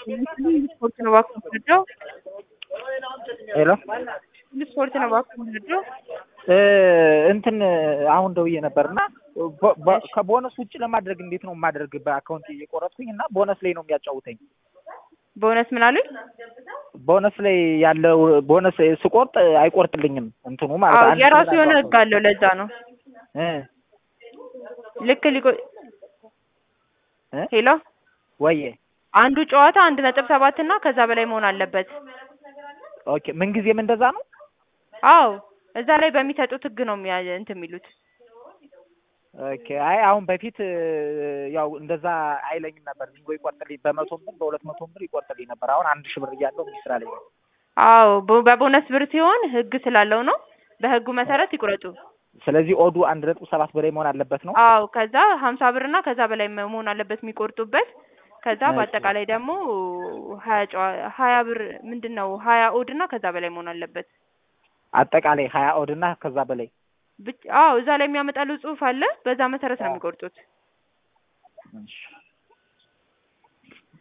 ስፖርት ነው እባክህ የምትወደው? ሄሎ ምን ስፖርት ነው እባክህ የምትወደው? እንትን አሁን ደውዬ ነበር እና ቦ- ቦ- ከቦነስ ውጭ ለማድረግ እንዴት ነው የማደርግ? በአካውንት እየቆረጥኩኝ እና ቦነስ ላይ ነው የሚያጫውተኝ። በእውነት ምን አሉኝ? ቦነስ ላይ ያለው ቦነስ ስቆርጥ አይቆርጥልኝም እንትኑ ማለት አዎ አንድ የራሱ ሺህ የሆነ ብር ህግ አለው። ለዛ ነው እ ልክ ሊቆ እ ሄሎ ወዬ አንዱ ጨዋታ አንድ ነጥብ ሰባት እና ከዛ በላይ መሆን አለበት። ኦኬ ምንጊዜም እንደዛ ነው? አዎ እዛ ላይ በሚሰጡት ህግ ነው የሚያ እንትን የሚሉት። ኦኬ አይ አሁን በፊት ያው እንደዛ አይለኝም ነበር። ቢንጎ ይቆርጥልኝ በመቶም ብር በሁለት መቶም ብር ይቆርጥልኝ ነበር። አሁን አንድ ሺህ ብር እያለው እንዲህ ስላለኝ ነው። አዎ በ- በቦነስ ብር ሲሆን ህግ ስላለው ነው። በህጉ መሰረት ይቁረጡ። ስለዚህ ኦዱ አንድ ነጥብ ሰባት በላይ መሆን አለበት ነው። አዎ ከዛ ሀምሳ ብር እና ከዛ በላይ መ- መሆን አለበት የሚቆርጡበት። ከዛ እሺ። በአጠቃላይ ደግሞ ሀያ ጨዋ ሀያ ብር ምንድን ነው ሀያ ኦድ እና ከዛ በላይ መሆን አለበት። አጠቃላይ ሀያ ኦድ እና ከዛ በላይ ብቻ አዎ እዛ ላይ የሚያመጣሉ ጽሁፍ አለ። በዛ መሰረት ነው የሚቆርጡት። እሺ።